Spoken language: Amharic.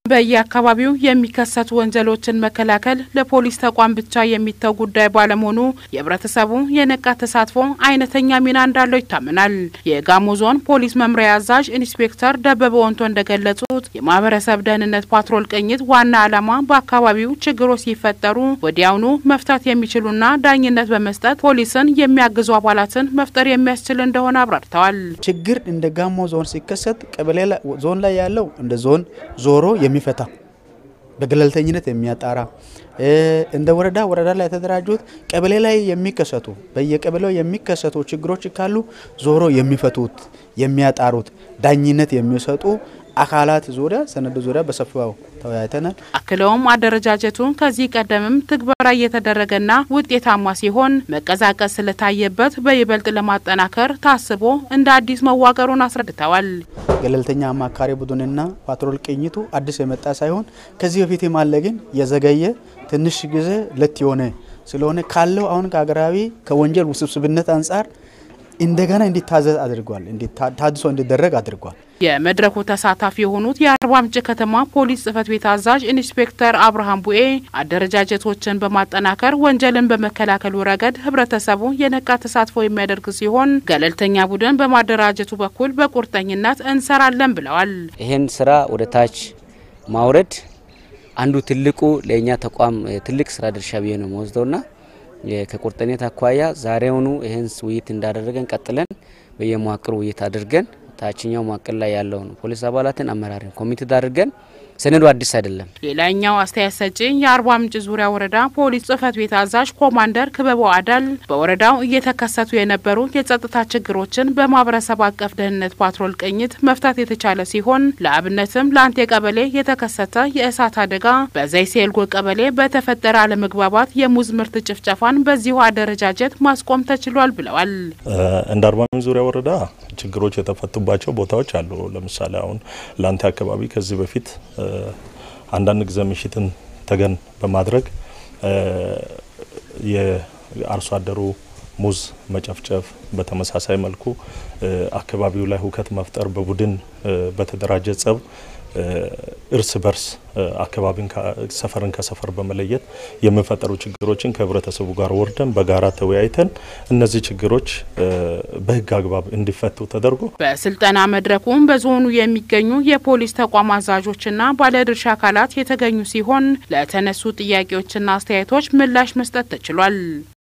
በየአካባቢው የሚከሰቱ ወንጀሎችን መከላከል ለፖሊስ ተቋም ብቻ የሚተው ጉዳይ ባለመሆኑ የህብረተሰቡ የነቃ ተሳትፎ አይነተኛ ሚና እንዳለው ይታመናል። የጋሞ ዞን ፖሊስ መምሪያ አዛዥ ኢንስፔክተር ደበበ ወንቶ እንደገለጹት የማህበረሰብ ደህንነት ፓትሮል ቅኝት ዋና ዓላማ በአካባቢው ችግሮች ሲፈጠሩ ወዲያውኑ መፍታት የሚችሉና ዳኝነት በመስጠት ፖሊስን የሚያግዙ አባላትን መፍጠር የሚያስችል እንደሆነ አብራርተዋል። ችግር እንደ ጋሞ ዞን ሲከሰት ቀበሌ ዞን ላይ ያለው እንደ ዞን ዞሮ የሚፈታ በገለልተኝነት የሚያጣራ እንደ ወረዳ ወረዳ ላይ የተደራጁት ቀበሌ ላይ የሚከሰቱ በየቀበሌው የሚከሰቱ ችግሮች ካሉ ዞሮ የሚፈቱት የሚያጣሩት ዳኝነት የሚሰጡ አካላት ዙሪያ ሰነዱ ዙሪያ በሰፊው ተወያይተናል። አክለውም አደረጃጀቱ ከዚህ ቀደምም ትግበራ እየተደረገና ውጤታማ ሲሆን መቀዛቀዝ ስለታየበት በይበልጥ ለማጠናከር ታስቦ እንደ አዲስ መዋቀሩን አስረድተዋል። ገለልተኛ አማካሪ ቡድንና ፓትሮል ቅኝቱ አዲስ የመጣ ሳይሆን ከዚህ በፊት ማለ ግን የዘገየ ትንሽ ጊዜ ለት የሆነ ስለሆነ ካለው አሁን ከሀገራዊ ከወንጀል ውስብስብነት አንጻር እንደገና እንዲታዘዝ አድርጓል። ታድሶ እንዲደረግ አድርጓል። የመድረኩ ተሳታፊ የሆኑት የአርባ ምንጭ ከተማ ፖሊስ ጽህፈት ቤት አዛዥ ኢንስፔክተር አብርሃም ቡኤ አደረጃጀቶችን በማጠናከር ወንጀልን በመከላከሉ ረገድ ህብረተሰቡ የነቃ ተሳትፎ የሚያደርግ ሲሆን ገለልተኛ ቡድን በማደራጀቱ በኩል በቁርጠኝነት እንሰራለን ብለዋል። ይህን ስራ ወደ ታች ማውረድ አንዱ ትልቁ ለእኛ ተቋም ትልቅ ስራ ድርሻ ብዬ ነው መወስደውና ከቁርጠኝነት አኳያ ዛሬውኑ ይህን ውይይት እንዳደረገን ቀጥለን በየመዋቅሩ ውይይት አድርገን ታችኛው መዋቅር ላይ ያለውን ፖሊስ አባላትን አመራርን ኮሚቴ አድርገን ሰነዱ አዲስ አይደለም። ሌላኛው አስተያየት ሰጪ የአርባ ምንጭ ዙሪያ ወረዳ ፖሊስ ጽህፈት ቤት አዛዥ ኮማንደር ክበበው አዳል በወረዳው እየተከሰቱ የነበሩ የጸጥታ ችግሮችን በማህበረሰብ አቀፍ ደህንነት ፓትሮል ቅኝት መፍታት የተቻለ ሲሆን ለአብነትም ለአንቴ ቀበሌ የተከሰተ የእሳት አደጋ፣ በዘይሴ ኤልጎ ቀበሌ በተፈጠረ አለመግባባት የሙዝ ምርት ጭፍጨፋን በዚሁ አደረጃጀት ማስቆም ተችሏል ብለዋል። እንደ አርባ ምንጭ ዙሪያ ወረዳ ችግሮች የተፈቱባቸው ቦታዎች አሉ። ለምሳሌ አሁን ለአንቴ አካባቢ ከዚህ በፊት አንዳንድ ጊዜ ምሽትን ተገን በማድረግ የአርሶ አደሩ ሙዝ መጨፍጨፍ፣ በተመሳሳይ መልኩ አካባቢው ላይ ሁከት መፍጠር፣ በቡድን በተደራጀ ጸብ እርስ በርስ አካባቢን ሰፈርን ከሰፈር በመለየት የሚፈጠሩ ችግሮችን ከህብረተሰቡ ጋር ወርደን በጋራ ተወያይተን እነዚህ ችግሮች በህግ አግባብ እንዲፈቱ ተደርጎ በስልጠና መድረኩም በዞኑ የሚገኙ የፖሊስ ተቋም አዛዦችና ባለድርሻ አካላት የተገኙ ሲሆን ለተነሱ ጥያቄዎችና አስተያየቶች ምላሽ መስጠት ተችሏል።